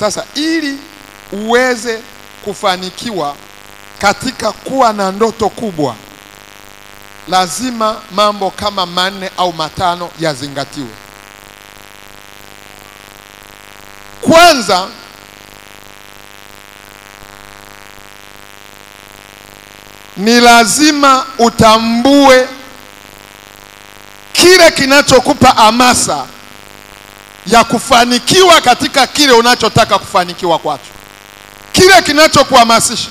Sasa ili uweze kufanikiwa katika kuwa na ndoto kubwa, lazima mambo kama manne au matano yazingatiwe. Kwanza, ni lazima utambue kile kinachokupa hamasa ya kufanikiwa katika kile unachotaka kufanikiwa kwacho, kile kinachokuhamasisha.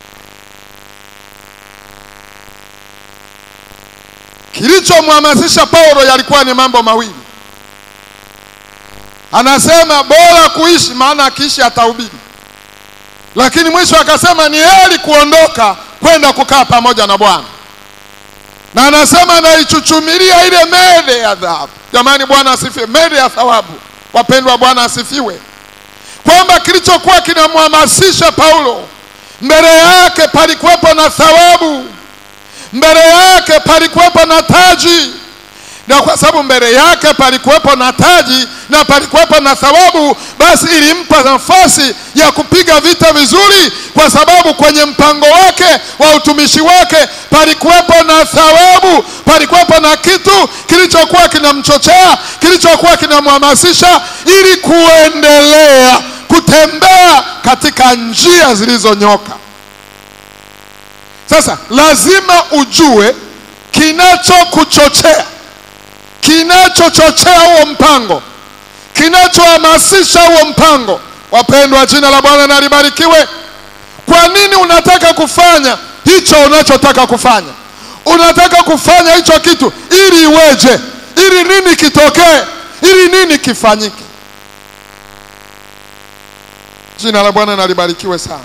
Kilichomhamasisha Paulo yalikuwa ni mambo mawili. Anasema bora kuishi, maana akiishi atahubiri, lakini mwisho akasema ni heri kuondoka kwenda kukaa pamoja na Bwana, na anasema naichuchumilia ile mede ya dhahabu. Jamani, Bwana asifiwe! Mede ya thawabu, wapendwa, Bwana asifiwe, kwamba kilichokuwa kinamhamasisha Paulo, mbele yake palikuwepo na thawabu, mbele yake palikuwepo na taji, na kwa sababu mbele yake palikuwepo na taji na palikuwepo na thawabu, basi ilimpa nafasi ya kupiga vita vizuri, kwa sababu kwenye mpango wake wa utumishi wake palikuwepo na thawabu, palikuwepo na kitu kilichokuwa kinamchochea, kilichokuwa kinamhamasisha ili kuendelea kutembea katika njia zilizonyoka. Sasa lazima ujue kinachokuchochea, kinachochochea huo mpango kinachohamasisha huo mpango. Wapendwa, jina la Bwana na libarikiwe. Kwa nini unataka kufanya hicho unachotaka kufanya? Unataka kufanya hicho kitu ili iweje? Ili nini kitokee? Ili nini kifanyike? Jina la Bwana na libarikiwe sana.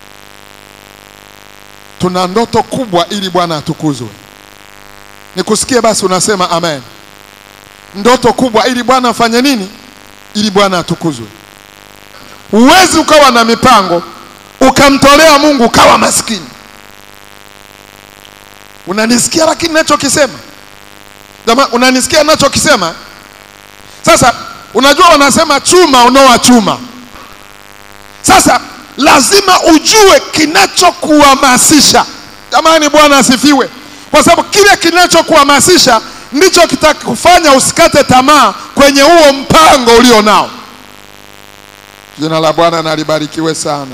Tuna ndoto kubwa ili Bwana atukuzwe. Nikusikie basi unasema amen. Ndoto kubwa ili Bwana afanye nini? ili Bwana atukuzwe. Huwezi ukawa na mipango ukamtolea Mungu ukawa maskini. Unanisikia lakini nachokisema jamaa, unanisikia nachokisema? Sasa unajua wanasema chuma unoa chuma. Sasa lazima ujue kinachokuhamasisha. Jamani, Bwana asifiwe, kwa sababu kile kinachokuhamasisha ndicho kitakufanya usikate tamaa kwenye huo mpango ulio nao. Jina la Bwana na libarikiwe sana.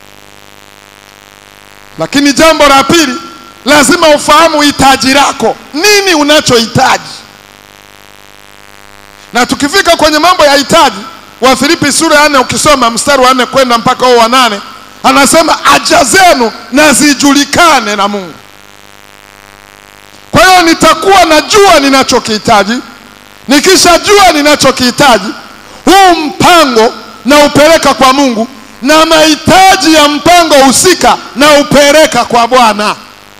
Lakini jambo la pili, lazima ufahamu hitaji lako, nini unachohitaji. Na tukifika kwenye mambo ya hitaji, Wafilipi sura ya nne ukisoma mstari wa nne kwenda mpaka huo wa nane anasema haja zenu na zijulikane na Mungu. Kwa hiyo nitakuwa najua ninachokihitaji. Nikishajua ninachokihitaji, huu mpango na upeleka kwa Mungu, na mahitaji ya mpango husika na upeleka kwa Bwana,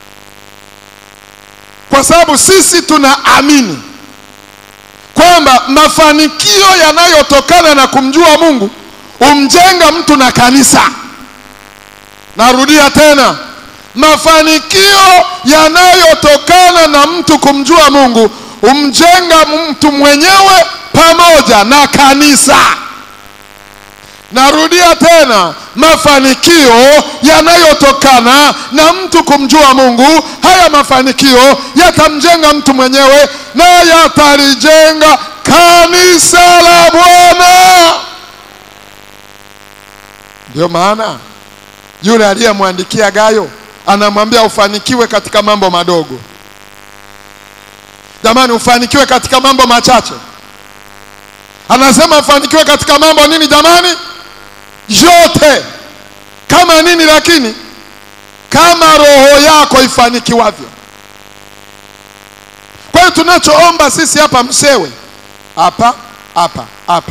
kwa sababu sisi tunaamini kwamba mafanikio yanayotokana na kumjua Mungu humjenga mtu na kanisa. Narudia tena, mafanikio yanayotokana na mtu kumjua Mungu humjenga mtu mwenyewe pamoja na kanisa. Narudia tena, mafanikio yanayotokana na mtu kumjua Mungu, haya mafanikio yatamjenga mtu mwenyewe na yatalijenga kanisa la Bwana. Ndio maana yule aliyemwandikia Gayo anamwambia ufanikiwe katika mambo madogo. Jamani, ufanikiwe katika mambo machache. Anasema ufanikiwe katika mambo nini jamani? Yote. Kama nini? Lakini kama roho yako ifanikiwavyo. Kwa hiyo tunachoomba sisi hapa Msewe, hapa hapa hapa,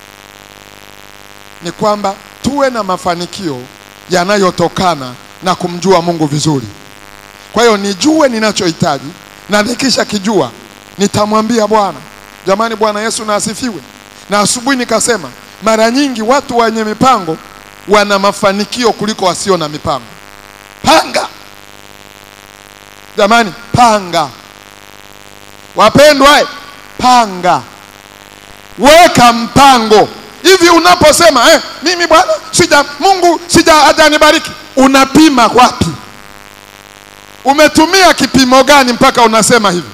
ni kwamba tuwe na mafanikio yanayotokana na kumjua Mungu vizuri. Kwa hiyo nijue ninachohitaji na nikisha kijua nitamwambia Bwana. Jamani, Bwana Yesu na asifiwe. Na asubuhi nikasema mara nyingi watu wenye mipango wana mafanikio kuliko wasio na mipango. Panga jamani, panga wapendwa, panga, weka mpango hivi unaposema eh, mimi bwana sija Mungu sija hajanibariki, unapima wapi? Umetumia kipimo gani mpaka unasema hivi?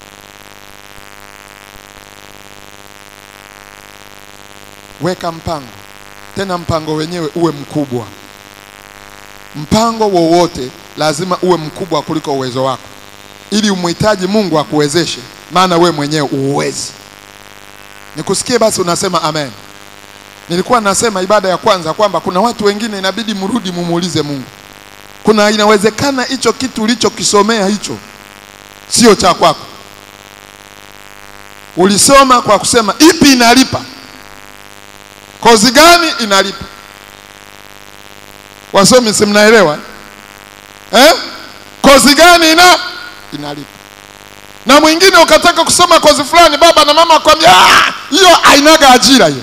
Weka mpango, tena mpango wenyewe uwe mkubwa. Mpango wowote lazima uwe mkubwa kuliko uwezo wako, ili umhitaji Mungu akuwezeshe, maana we mwenyewe uwezi. Nikusikie basi unasema amen. Nilikuwa nasema ibada ya kwanza kwamba kuna watu wengine inabidi mrudi mumuulize Mungu. Kuna inawezekana hicho kitu ulichokisomea hicho sio cha kwako. Ulisoma kwa kusema ipi inalipa, kozi gani inalipa. Wasomi, si mnaelewa eh? Kozi gani ina inalipa na mwingine ukataka kusoma kozi fulani, baba na mama akwambia hiyo hainaga ajira hiyo.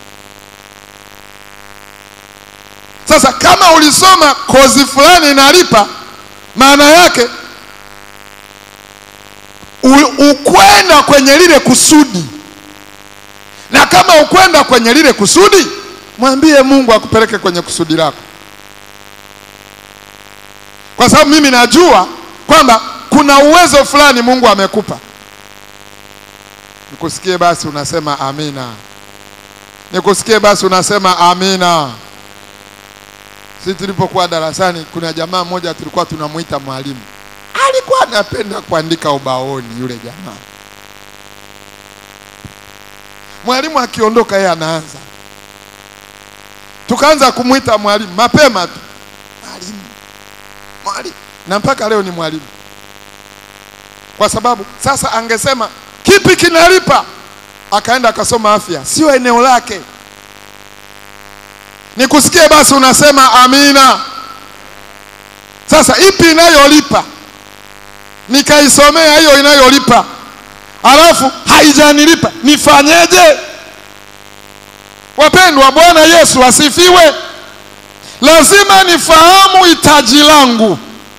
Sasa kama ulisoma kozi fulani inalipa, maana yake ukwenda kwenye lile kusudi, na kama ukwenda kwenye lile kusudi, mwambie Mungu akupeleke kwenye kusudi lako, kwa sababu mimi najua kwamba kuna uwezo fulani Mungu amekupa. Nikusikie basi unasema amina. Nikusikie basi unasema amina. Sisi tulipokuwa darasani, kuna jamaa mmoja tulikuwa tunamwita mwalimu, alikuwa anapenda kuandika ubaoni. Yule jamaa mwalimu akiondoka, yeye anaanza. Tukaanza kumwita mwalimu mapema tu, mwalimu, mwalimu, na mpaka leo ni mwalimu kwa sababu sasa angesema kipi kinalipa, akaenda akasoma afya, sio eneo lake. Nikusikie basi unasema amina. Sasa ipi inayolipa? Nikaisomea hiyo inayolipa, alafu haijanilipa, nifanyeje? Wapendwa, Bwana Yesu asifiwe. Lazima nifahamu hitaji langu,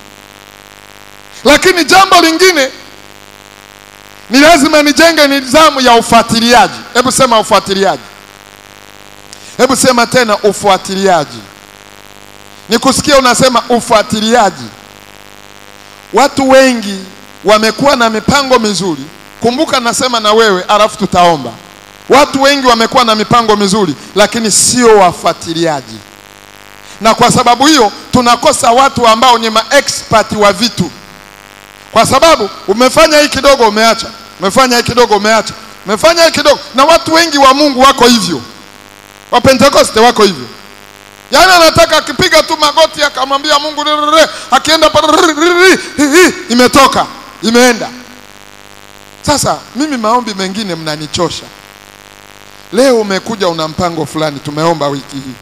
lakini jambo lingine ni lazima nijenge nidhamu ya ufuatiliaji. Hebu sema ufuatiliaji. Hebu sema tena ufuatiliaji. Nikusikia unasema ufuatiliaji. Watu wengi wamekuwa na mipango mizuri. Kumbuka nasema na wewe, alafu tutaomba. Watu wengi wamekuwa na mipango mizuri, lakini sio wafuatiliaji, na kwa sababu hiyo tunakosa watu ambao ni maexpert wa vitu kwa sababu umefanya hii kidogo umeacha, umefanya hii kidogo umeacha, umefanya hii kidogo. Na watu wengi wa Mungu wako hivyo, wa Pentekoste wako hivyo, yaani anataka akipiga tu magoti akamwambia Mungu rrrr, akienda rrrr, imetoka imeenda. Sasa mimi maombi mengine mnanichosha. Leo umekuja una mpango fulani, tumeomba wiki hii,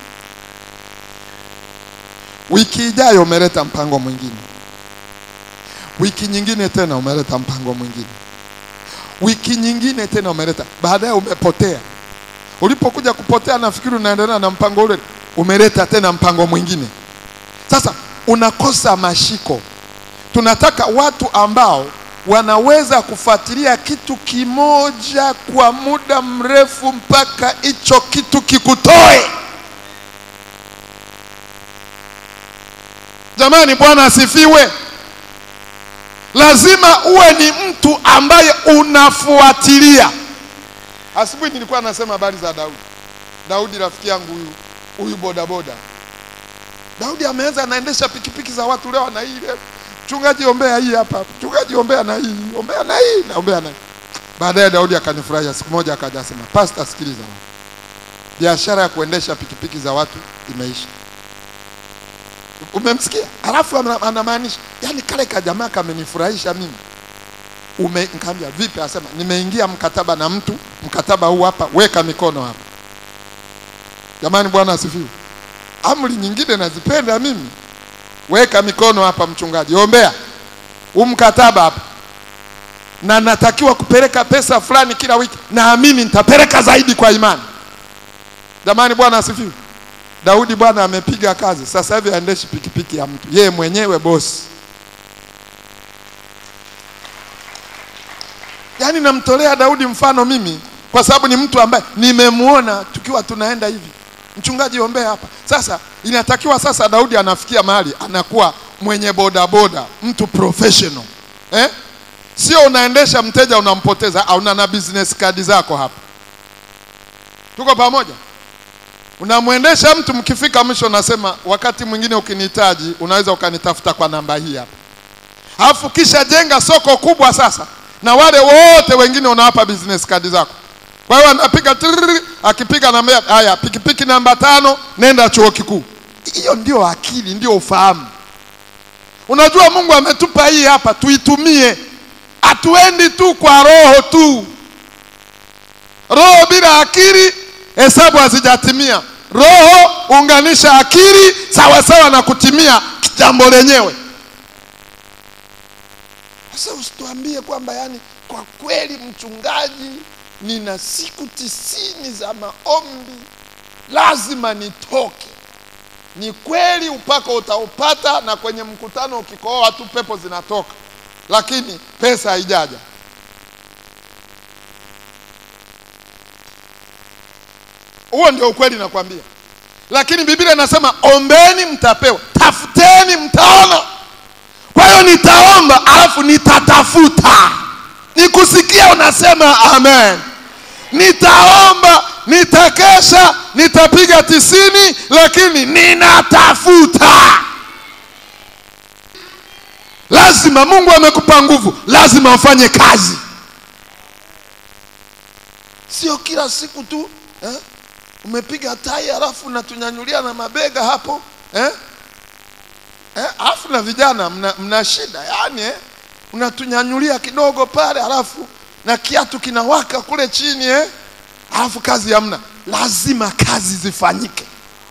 wiki ijayo umeleta mpango mwingine wiki nyingine tena umeleta mpango mwingine, wiki nyingine tena umeleta, baadaye umepotea. Ulipokuja kupotea, nafikiri unaendelea na mpango ule, umeleta tena mpango mwingine. Sasa unakosa mashiko. Tunataka watu ambao wanaweza kufuatilia kitu kimoja kwa muda mrefu mpaka hicho kitu kikutoe. Jamani, Bwana asifiwe. Lazima uwe ni mtu ambaye unafuatilia. Asubuhi nilikuwa nasema habari za Daudi. Daudi rafiki yangu huyu huyu bodaboda. Daudi ameanza anaendesha pikipiki za watu leo, na hii leo mchungaji, ombea hii hapa, mchungaji, ombea na hii, ombea na hii, na ombea na hii. Baadaye Daudi akanifurahisha. Siku moja akaja asema, Pastor, sikiliza, biashara ya kuendesha pikipiki za watu imeisha. Umemsikia? Alafu anamaanisha yani, kale kajamaa kamenifurahisha mimi. Ume nikamwambia vipi? Asema nimeingia mkataba na mtu, mkataba huu hapa, weka mikono hapa. Jamani, Bwana asifiwe. Amri nyingine nazipenda mimi, weka mikono hapa, mchungaji, ombea huu mkataba hapa, na natakiwa kupeleka pesa fulani kila wiki, naamini nitapeleka zaidi kwa imani. Jamani, Bwana asifiwe. Daudi bwana amepiga kazi, sasa hivi aendeshi pikipiki ya mtu, yeye mwenyewe bosi. Yaani namtolea Daudi mfano mimi kwa sababu ni mtu ambaye nimemuona tukiwa tunaenda hivi, mchungaji, ombee hapa. Sasa inatakiwa sasa, Daudi anafikia mahali anakuwa mwenye bodaboda, mtu professional eh? Sio unaendesha mteja unampoteza, au una na business card zako hapa. Tuko pamoja? Unamwendesha mtu, mkifika mwisho unasema, wakati mwingine ukinihitaji unaweza ukanitafuta kwa namba hii hapa. Alafu kisha jenga soko kubwa sasa, na wale wote wengine unawapa business card zako. Kwa hiyo anapiga tiriri, akipiga namba haya, pikipiki namba tano, nenda chuo kikuu. Hiyo ndio akili, ndio ufahamu. Unajua Mungu ametupa hii hapa, tuitumie. Hatuendi tu kwa roho tu. Roho bila akili, hesabu hazijatimia. Roho unganisha akili sawa sawa na kutimia jambo lenyewe. Sasa usituambie kwamba yani, kwa kweli mchungaji, nina siku tisini za maombi, lazima nitoke. Ni kweli upako utaupata, na kwenye mkutano ukikohoa tu pepo zinatoka, lakini pesa haijaja. Huo ndio ukweli nakwambia. Lakini Biblia inasema ombeni mtapewa, tafuteni mtaona. Kwa hiyo nitaomba, alafu nitatafuta. Nikusikia unasema amen. Nitaomba, nitakesha, nitapiga tisini, lakini ninatafuta. Lazima, Mungu amekupa nguvu, lazima ufanye kazi, sio kila siku tu eh? Umepiga tai halafu unatunyanyulia na mabega hapo eh? Eh, alafu na vijana mna, mna shida yani eh? Unatunyanyulia kidogo pale halafu na kiatu kinawaka kule chini eh? Halafu kazi hamna. Lazima kazi zifanyike.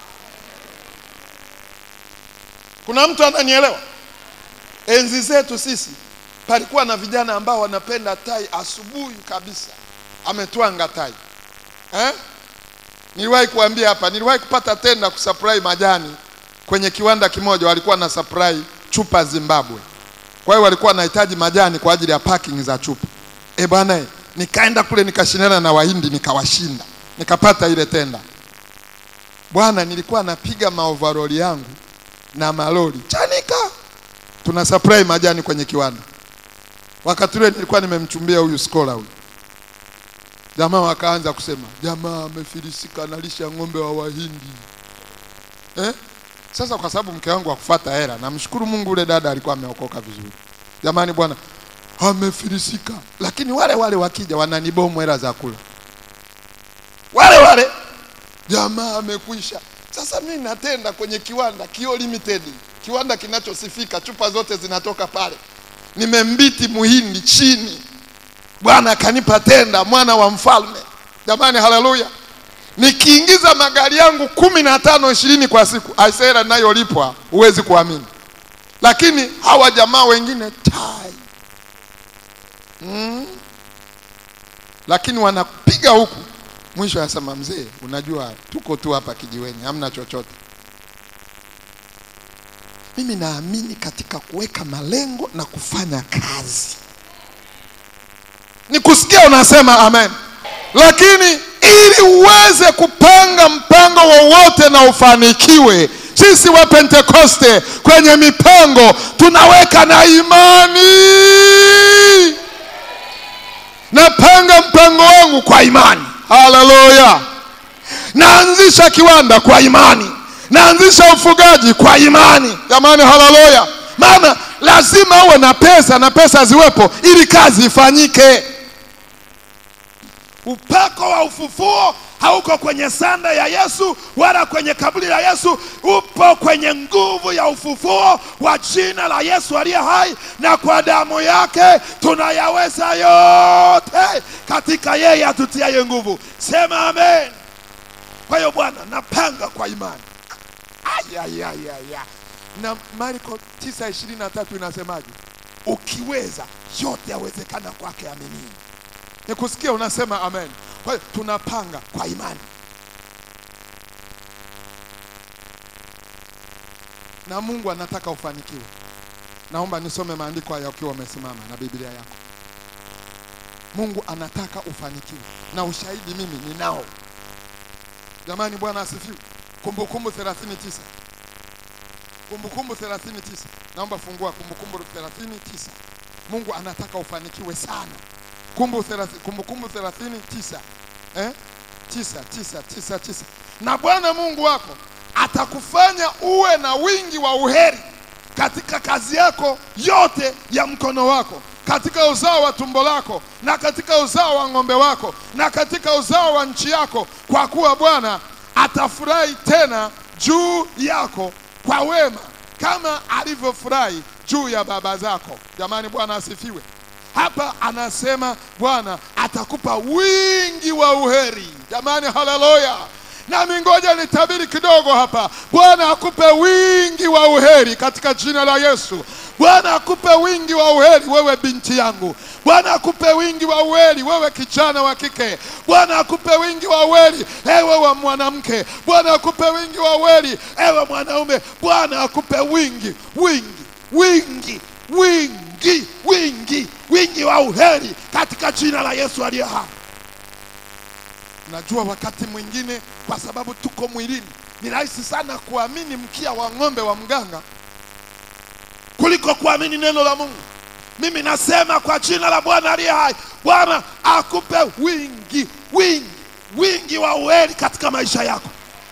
Kuna mtu ananielewa? Enzi zetu sisi palikuwa na vijana ambao wanapenda tai asubuhi kabisa, ametwanga tai eh? Niliwahi kuambia hapa, niliwahi kupata tenda kusupply majani kwenye kiwanda kimoja, walikuwa na supply chupa Zimbabwe. Kwa hiyo walikuwa wanahitaji majani kwa ajili ya parking za chupa. Eh bwana, nikaenda kule nikashindana na Wahindi nikawashinda, nikapata ile tenda. Bwana, nilikuwa napiga maovaroli yangu na malori chanika, tuna supply majani kwenye kiwanda. Wakati ule nilikuwa nimemchumbia huyu skola huyu Jamaa wakaanza kusema jamaa amefilisika, analisha ng'ombe wa Wahindi eh? Sasa kwa sababu mke wangu hakufuata hela, namshukuru Mungu, ule dada alikuwa ameokoka vizuri. Jamani, bwana amefilisika, lakini wale wale wakija wananibomu hela za kula, wale wale jamaa amekwisha. Sasa mimi natenda kwenye kiwanda Kio Limited, kiwanda kinachosifika, chupa zote zinatoka pale, nimembiti muhindi chini Bwana akanipa tenda, mwana wa mfalme. Jamani, haleluya! Nikiingiza magari yangu kumi na tano ishirini kwa siku, aisera ninayolipwa huwezi kuamini. Lakini hawa jamaa wengine tai mm. Lakini wanapiga huku, mwisho anasema mzee, unajua tuko tu hapa kijiweni, hamna chochote. Mimi naamini katika kuweka malengo na kufanya kazi ni kusikia unasema amen, lakini ili uweze kupanga mpango wowote na ufanikiwe, sisi wa Pentekoste kwenye mipango tunaweka na imani. Napanga mpango wangu kwa imani, haleluya. Naanzisha kiwanda kwa imani, naanzisha ufugaji kwa imani. Jamani, haleluya! Maana lazima uwe na pesa na pesa ziwepo ili kazi ifanyike. Upako wa ufufuo hauko kwenye sanda ya Yesu wala kwenye kaburi la Yesu, upo kwenye nguvu ya ufufuo wa jina la Yesu aliye hai, na kwa damu yake tunayaweza yote katika yeye atutiaye nguvu. Sema amen. Kwa hiyo Bwana, napanga kwa imani. Ayayayaya. Na Marko 9:23 inasemaje? Ukiweza yote yawezekana kwake aminini. Nikusikia unasema amen. Kwa hiyo tunapanga kwa imani, na Mungu anataka ufanikiwe. Naomba nisome maandiko haya ukiwa umesimama na Biblia yako. Mungu anataka ufanikiwe, na ushahidi mimi ninao. Jamani, Bwana asifiwe. Kumbukumbu 39 Kumbukumbu 39 naomba fungua Kumbukumbu 39. Mungu anataka ufanikiwe sana. Kumbu 30 Kumbukumbu 39 eh? tisa, tisa, tisa, tisa. Na Bwana Mungu wako atakufanya uwe na wingi wa uheri katika kazi yako yote ya mkono wako, katika uzao wa tumbo lako, na katika uzao wa ng'ombe wako, na katika uzao wa nchi yako, kwa kuwa Bwana atafurahi tena juu yako kwa wema, kama alivyofurahi juu ya baba zako. Jamani, Bwana asifiwe. Hapa anasema Bwana atakupa wingi wa uheri. Jamani, haleluya! Nami ngoja nitabiri kidogo hapa. Bwana akupe wingi wa uheri katika jina la Yesu. Bwana akupe wingi wa uheri wewe binti yangu. Bwana akupe wingi wa uheri wewe kijana wa kike. Bwana akupe wingi wa uheri ewe wa mwanamke. Bwana akupe wingi wa uheri ewe mwanaume. Bwana akupe wingi, wingi, wingi, wingi, wingi, wingi wa uheri katika jina la Yesu aliye hai. Najua wakati mwingine kwa sababu tuko mwilini, ni rahisi sana kuamini mkia wa ng'ombe wa mganga kuliko kuamini neno la Mungu. Mimi nasema kwa jina la Bwana aliye hai, Bwana akupe wingi, wingi, wingi wa uheri katika maisha yako.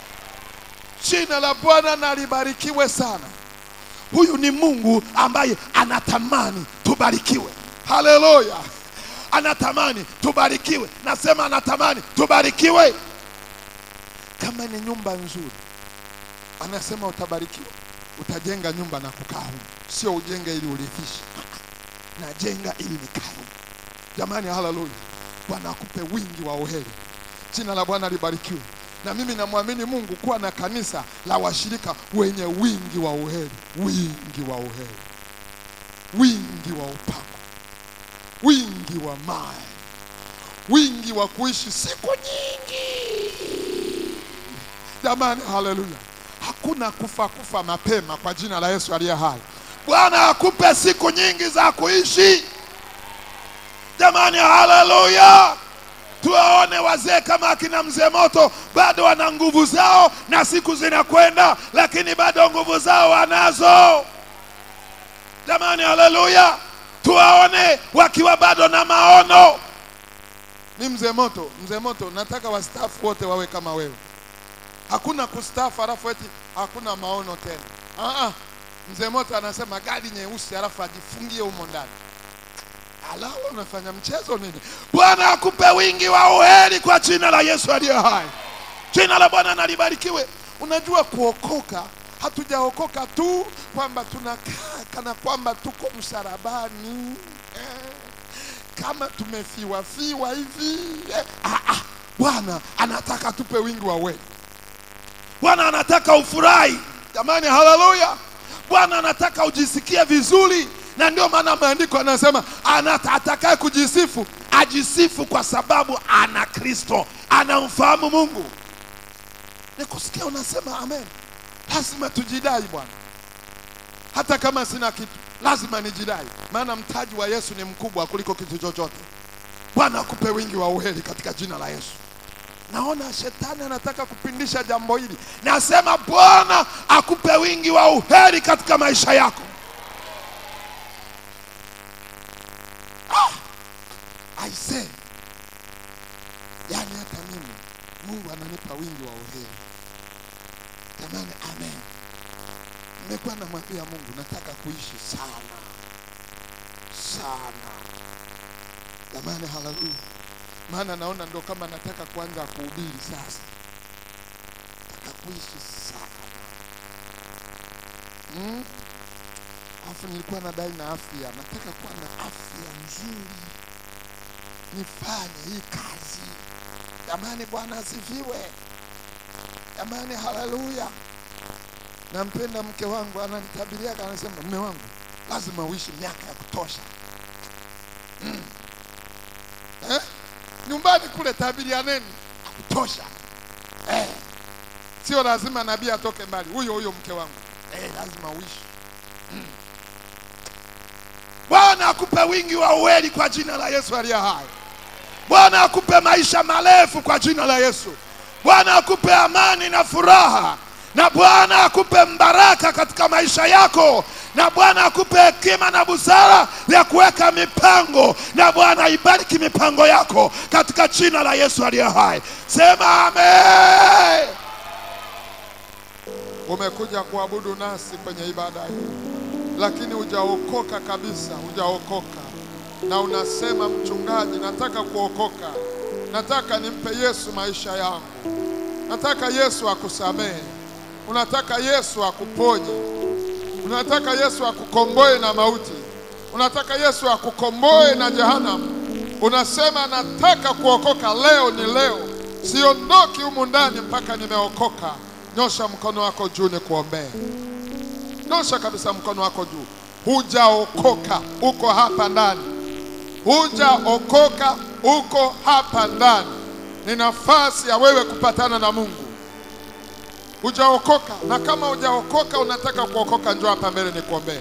Jina la Bwana na libarikiwe sana. Huyu ni Mungu ambaye anatamani tubarikiwe. Haleluya! Anatamani tubarikiwe. Nasema anatamani tubarikiwe. Kama ni nyumba nzuri, anasema utabarikiwa. Utajenga nyumba na kukaa humo, sio ujenge ili urithishe. Najenga ili nikae humo. Jamani, haleluya! Bwana akupe wingi wa uheri. Jina la Bwana libarikiwe. Na mimi namwamini Mungu kuwa na kanisa la washirika wenye wingi wa uheri, wingi wa uheri, wingi wa upako, wingi wa mali, wingi wa kuishi siku nyingi. Jamani, haleluya! Hakuna kufa kufa mapema kwa jina la Yesu aliye hai. Bwana akupe siku nyingi za kuishi. Jamani, haleluya! Tuwaone wazee kama akina mzee Moto, bado wana nguvu zao na siku zinakwenda, lakini bado nguvu zao wanazo. Jamani, haleluya! Tuwaone wakiwa bado na maono. Ni mzee Moto, mzee Moto, nataka wastaafu wote wawe kama wewe. Hakuna kustaafu alafu eti hakuna maono tena. Ah, ah. Mzee Moto anasema gari nyeusi alafu ajifungie humo ndani. Ala, wewe unafanya mchezo nini? Bwana akupe wingi wa uheri kwa jina la Yesu aliye hai. Jina la Bwana nalibarikiwe. Unajua kuokoka, hatujaokoka tu kwamba tunakaa kana kwamba tuko msalabani eh, kama tumefiwa fiwa hivi eh. Ah, ah. Bwana anataka tupe wingi wa uheri. Bwana anataka ufurahi. Jamani, haleluya! Bwana anataka ujisikie vizuri, na ndio maana maandiko anasema anata atakaye kujisifu ajisifu kwa sababu ana Kristo, anamfahamu Mungu. Nikusikia unasema amen. Lazima tujidai Bwana, hata kama sina kitu, lazima nijidai, maana mtaji wa Yesu ni mkubwa kuliko kitu chochote. Bwana akupe wingi wa uheri katika jina la Yesu. Naona shetani anataka kupindisha jambo hili. Nasema Bwana akupe wingi wa uheri katika maisha yako. Ah, I say, yani hata mimi Mungu ananipa wingi wa uheri. Jamani, amen. Nimekuwa namwambia Mungu nataka kuishi sana sana. Jamani, haleluya maana naona ndo kama nataka kuanza kuhubiri sasa, nataka kuishi sana mm? Alafu nilikuwa nadai na afya, nataka kuwa na afya nzuri, nifanye hii kazi. Jamani, Bwana asifiwe. Jamani, haleluya. Nampenda mke wangu, ananitabiria anasema, mme wangu lazima uishi miaka ya kutosha mm. eh? nyumbani kule tabirianeni hakutosha eh. Sio lazima nabii atoke mbali, huyo huyo mke wangu eh, lazima uishi mm. Bwana akupe wingi wa uweli kwa jina la Yesu aliye hai. Bwana akupe maisha marefu kwa jina la Yesu. Bwana akupe amani na furaha, na Bwana akupe mbaraka katika maisha yako, na Bwana akupe hekima na busara ya kuweka mipango, na Bwana ibariki mipango yako katika jina la Yesu aliye hai. Sema amen. Umekuja kuabudu nasi kwenye ibada hii, lakini hujaokoka kabisa, hujaokoka na unasema mchungaji, nataka kuokoka, nataka nimpe Yesu maisha yangu, nataka Yesu akusamehe, unataka Yesu akuponye, unataka Yesu akukomboe na mauti, unataka Yesu akukomboe na jehanamu. Unasema nataka kuokoka, leo ni leo, siondoki humu ndani mpaka nimeokoka. Nyosha mkono wako juu nikuombee. Nyosha kabisa mkono wako juu. Hujaokoka, uko hapa ndani. Hujaokoka, uko hapa ndani. Ni nafasi ya wewe kupatana na Mungu. Hujaokoka, na kama hujaokoka unataka kuokoka, njoo hapa mbele nikuombee.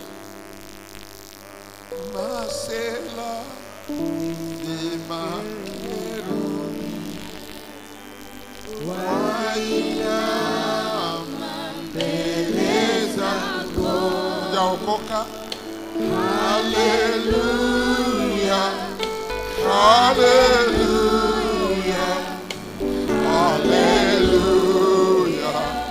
Masela ni makeruni hujaokoka. Haleluya, haleluya, haleluya.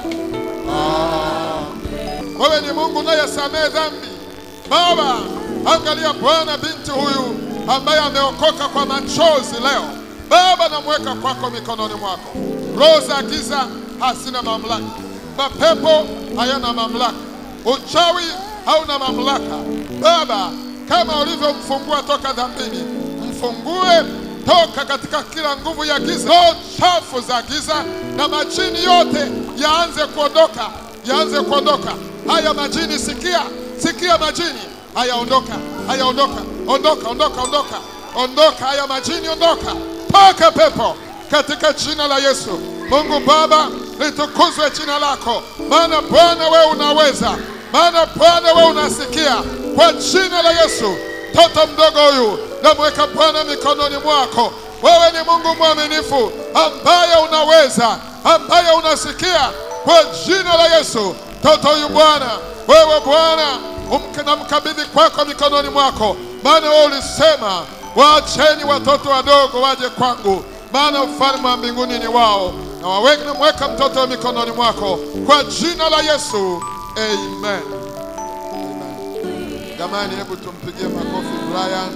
Amen. Wewe ni Mungu unayesamehe dhambi. Baba, angalia Bwana binti huyu ambaye ameokoka kwa machozi leo. Baba, namweka kwako mikononi mwako. Roho za giza hasina mamlaka, mapepo hayana mamlaka, uchawi hauna mamlaka. Baba, kama ulivyomfungua toka dhambini, mfungue toka katika kila nguvu ya giza, roho chafu za giza na majini yote yaanze kuondoka, yaanze kuondoka. Haya majini, sikia, sikia majini, haya ondoka, haya ondoka, ondoka, ondoka, ondoka, ondoka, haya majini, ondoka, toka pepo katika jina la Yesu. Mungu Baba, litukuzwe jina lako, maana Bwana wewe unaweza, maana Bwana wewe unasikia. Kwa jina la Yesu, mtoto mdogo huyu namweka Bwana mikononi mwako. Wewe ni Mungu mwaminifu ambaye unaweza, ambaye unasikia. Kwa jina la Yesu, mtoto huyu Bwana, wewe Bwana umk- namkabidhi kwako mikononi mwako, maana wewe ulisema waacheni watoto wadogo waje kwangu, maana ufalme wa mbinguni ni wao. Na waweke namweka mtoto wa mikononi mwako kwa jina la Yesu, amen. Amen. Jamani, hebu tumpigie makofi Brian.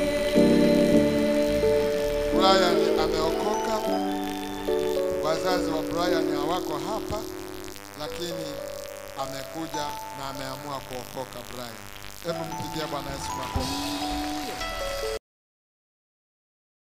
Brian ameokoka. Wazazi wa Brian hawako hapa, lakini amekuja na ameamua kuokoka. Brian, hebu mpigie Bwana Yesu makofi.